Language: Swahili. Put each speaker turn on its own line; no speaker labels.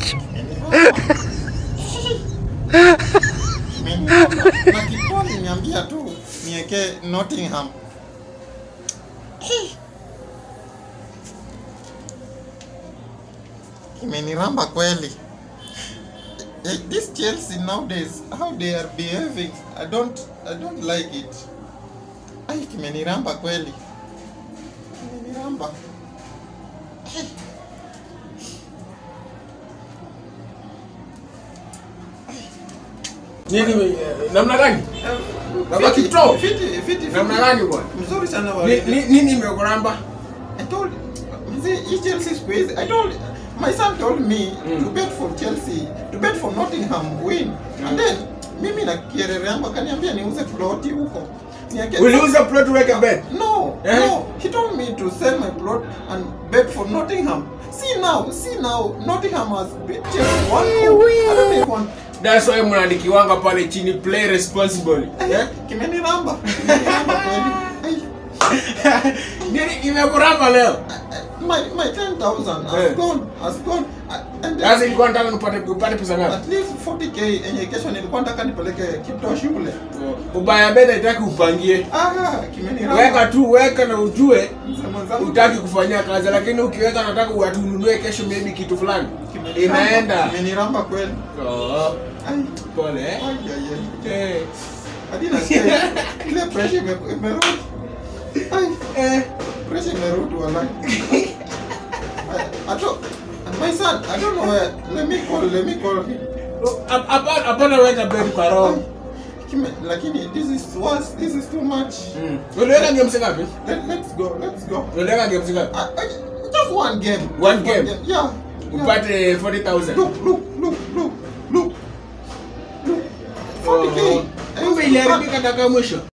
na kiponi niambia tu niweke Nottingham. Imeniramba kweli. Eh, This Chelsea nowadays how they are behaving I don't I don't like it. Ai kimeniramba kweli. Kimeniramba.
Nini eh, namna gani? Baba
Fiti,
Kiptoo.
fiti, fiti, fiti.
Namna gani bwana?
Mzuri sana wa
Ni- ni- Nini imekuramba?
I told mzee hii Chelsea siku hizi I told my son told me
Mm.
to bet for Chelsea to bet for Nottingham win and then mimi na kierere yangu akaniambia niuze ploti huko Niake-
Uliuza plot uweke bet.
no
Eh?
no he told me to sell my plot and bet for Nottingham see now see now Nottingham has beat Chelsea one goal I don't even want
That's why mnaandikiwanga pale chini play responsibly.
eh? kimeniramba kimeniramba kweli Ai.
Nini imekuramba leo?
my my 10,000 has
Eh.
gone has gone Uh, and
Sasa ilikuwa nataka nipate upate pesa ngapi?
at least 40k yenye kesho nilikuwa nataka nipeleke Kiptoo shule.
Ubaya beta itaki upangie.
Ah, kimeniramba.
Weka tu weka na ujue
Mzee mwenzangu.
utaki kufanyia kazi lakini ukiweka nataka uatununue kesho maybe kitu fulani.
Kimeniramba.
Inaenda.
Kimeniramba kweli.
Oh,
Ai,
pole eh.
ai, ai, ai.
Eh.
Hadi nasikia ile pressure ime- imerudi. Ai,
Eh.
pressure imerudi wallahi. I- I don't- My son, I don't know where. Let me call, let me call him.
Hap- hapa- Hapana weka bet kwa roho.
Kime- Lakini this is worse. This is too much.
Mm. Uliweka games ngapi?
Let, let's go. Let's go.
Uliweka games ngapi?
I, I, just one game.
One
Just
game?
Yeah. yeah.
Upate 40,000.
Look, look, look, look, look. Look. 40k.
Kumbe iliharibika dakika ya mwisho.